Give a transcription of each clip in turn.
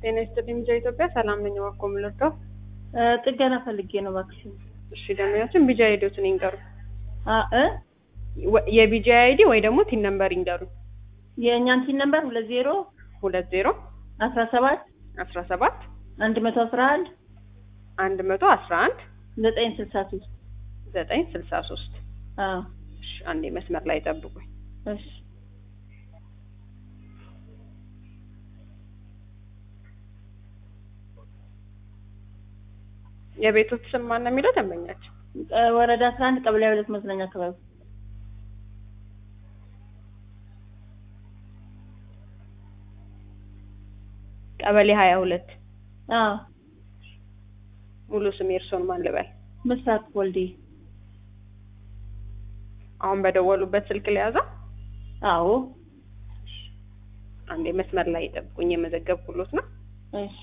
ጤና ይስጥልኝ ሚዲያ ኢትዮጵያ ሰላም ነኝ። እባክዎ ምን ልርዳው? ጥገና ፈልጌ ነው እባክሽ። እሺ ደንበኛችን ቢጂ አይዲዎትን ይንገሩ። አ እ የቢጂ አይዲ ወይ ደግሞ ቲን ነምበር ይንገሩ። የእኛን ቲን ነምበር ሁለት ዜሮ ሁለት ዜሮ አስራ ሰባት አስራ ሰባት አንድ መቶ አስራ አንድ አንድ መቶ አስራ አንድ ዘጠኝ ስልሳ ሶስት ዘጠኝ ስልሳ ሶስት አዎ እሺ አንዴ መስመር ላይ ጠብቁኝ። እሺ የቤቶት ስም ማን ነው የሚለው ደንበኛችን? እ ወረዳ አስራ አንድ ቀበሌ ሁለት መዝናኛ አካባቢ ቀበሌ ሀያ ሁለት አዎ ሙሉ ስም የእርስዎን ማን ልበል? ምስራቅ ወልዴ አሁን በደወሉበት ስልክ ለያዘው? አዎ አንዴ መስመር ላይ ጠብቁኝ፣ የመዘገብኩሎት ነው። እሺ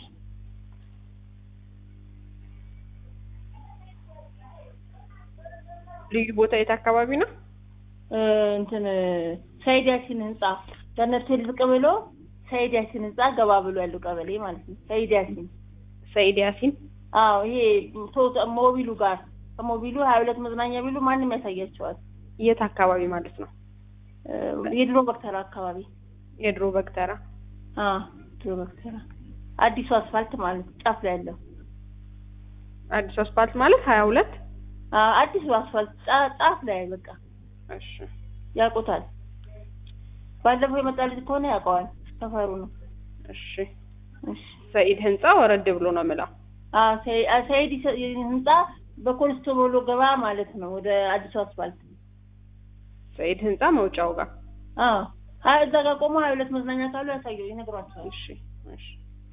ልዩ ቦታ የት አካባቢ ነው? እ እንትን ሰይድ ያሲን ህንጻ ገነት ሆቴል ዝቅ ብሎ ሰይድ ያሲን ህንጻ ገባ ብሎ ያለው ቀበሌ ማለት ነው። ሰይድ ያሲን ሰይድ ያሲን አዎ ይሄ ቶ- ሞቢሉ ጋር ከሞቢሉ ሀያ ሁለት መዝናኛ ቢሉ ማንም ያሳያቸዋል። የት አካባቢ ማለት ነው? እ የድሮ በክተራ አካባቢ የድሮ በግተራ አዎ ድሮ በክተራ አዲሱ አስፋልት ማለት ጫፍ ላይ ያለው አዲስ አስፓልት ማለት ሀያ ሁለት አዎ አዲሱ አስፋልት ጫ- ጫፍ ላይ በቃ እሺ ያውቁታል። ባለፈው የመጣ ልጅ ከሆነ ያውቀዋል። ሰፈሩ ነው። እሺ እሺ ሰኢድ ህንጻ ወረድ ብሎ ነው የምለው። አዎ ሰይ- አ- ሰይድ ይሰ- ህንጻ በኮንስቶቦሎ ገባ ማለት ነው ወደ አዲሱ አስፋልት። ሰኢድ ህንጻ መውጫው ጋር አዎ ሀያ እዛ ጋር ቆሞ ሀያ ሁለት መዝናኛ ካሉ ያሳየው ይነግሯቸዋል። እሺ እሺ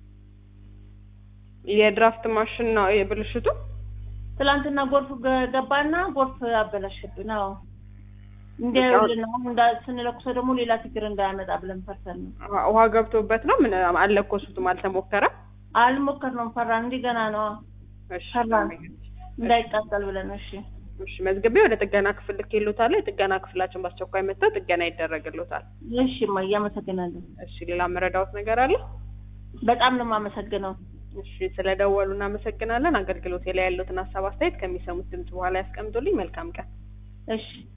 የድራፍት ማሽን ነው የብልሽቱ? ትላንትና ጎርፍ ገ- ገባና ጎርፍ አበላሸብን። አዎ እንዲያዩልን ነው እንዳ ስንለኩሰው ደግሞ ሌላ ችግር እንዳያመጣ ብለን ፈርተን ነው። ውሃ- ውሃ ገብቶበት ነው? ምን አልለኮሱትም? አልተሞከረም? አልሞከርነውም፣ ፈራን። እንዲህ ገና ነው እሺ ፈራን እንዳይቃጠል ብለን። እሺ እሺ መዝግቤ ወደ ጥገና ክፍል ልኬልዎታለሁ። የጥገና ክፍላችን በአስቸኳይ መጥተው ጥገና ይደረግልዎታል። እሺ እማዬ አመሰግናለሁ። እሺ ሌላ መረዳዎት ነገር አለ? በጣም ነው የማመሰግነው። እሺ ስለደወሉ እናመሰግናለን። አገልግሎት ላይ ያሉትን ሀሳብ አስተያየት ከሚሰሙት ድምጽ በኋላ ያስቀምጡልኝ። መልካም ቀን። እሺ